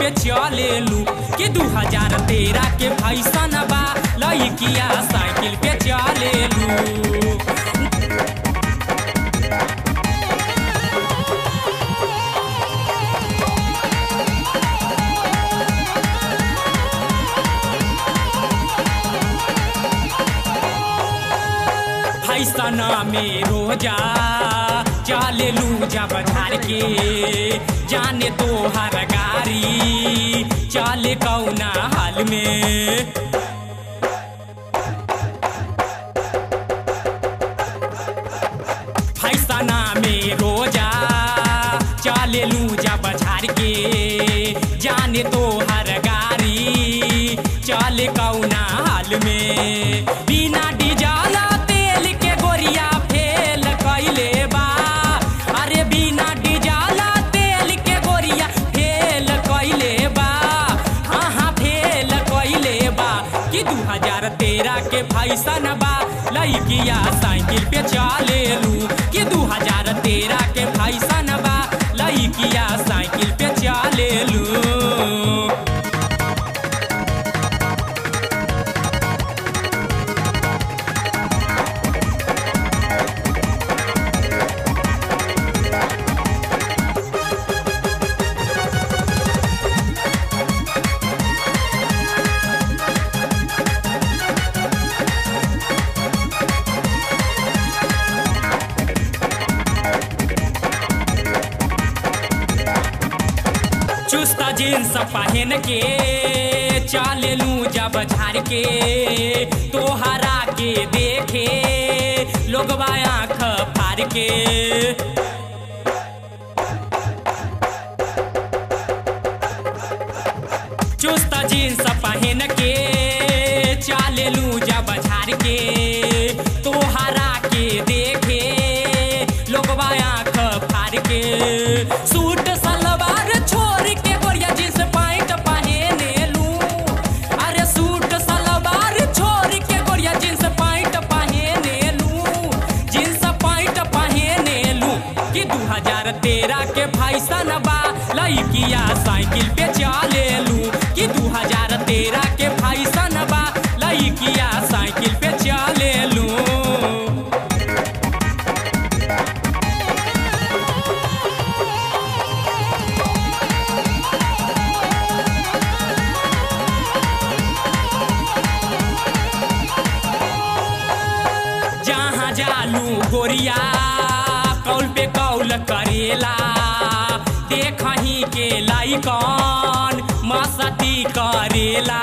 पे चलेलू कि दू हजार तेरह के फैसन बा लइकिया साइकिल पे चलेलू फैसना में रोजा चले लू जब झार के जाने तो हर गारी चले कौना हाल में फैसना में रोजा चले लू जब झार के जाने तो हर गारी चले कौना हाल में बिना डीजल तेल के गोरिया फेल कैले बा अरे बिना डीजल तेल के गोरिया फेल कैले बा हाँ हाँ फेल कैले बा कि दू हजार तेरह के फैसन बा लइकिया साइकिल पे चलेलू कि दू हजार तेरह के फैसन बा लइकिया साइकिल पे चलेलू चुस्ता जींस पहन के चलेलू जब झाड़ के तोहरा के देखे लोगवा आँख फाड़ के चुस्ता जींस पहन के चलेलू जब झाड़ के तोहरा के देखे लोगवा आँख फाड़ के सूट सलवार छोड़ के गोरिया जींस पैंट पहने लू अरे सूट सलवार छोड़ के गोरिया जींस पैंट पहने लू जींस पैंट पहने लू कि दू हजार तेरह के फैसन बा लइकिया साइकिल पे चलेलू कि दू हजार तेरह के फैसन बा लइकिया साइकिल पे चलेलू जहाँ जालू गोरिया कौल पे कौल करेला देखही के लाइकन मस्ती करेला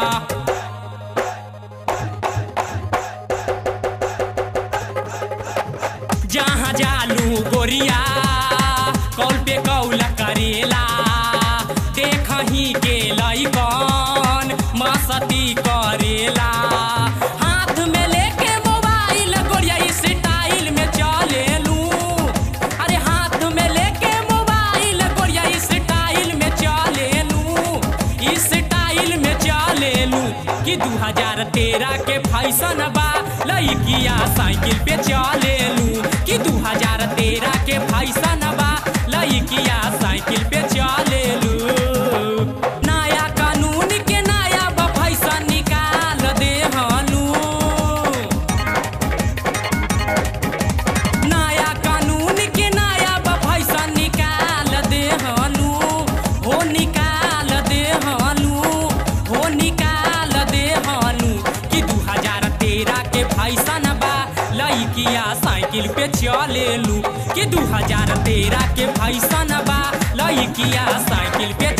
जहाँ जालू गोरिया कौल पे कौल करेला देखही के लइकन मस्ती करेला हाथ में लेके मोबाइल गोरिया स्टाइल में चलेलू अरे हाथ में लेके मोबाइल गोरिया स्टाइल में चलेलू स्टाइल में चलेलू कि दू हजार तेरह के फैसन बा लइकिया साइकिल पे चलेलू कि दू हजार तेरह के फैसन बा लइकिया साइकिल पे चलेलू नया कानून के नया बा फैसन निकाल दे हलू नया कानून के नया बा फैसन निकाल दे हलू हो निकाल दे हलू हो निकाल दे हलू कि दू हजार तेरह के फैसन बा लइकिया साइकिल पे चलेलू कि दू हजार तेरह के फैसन बा लइकिया साइकिल पे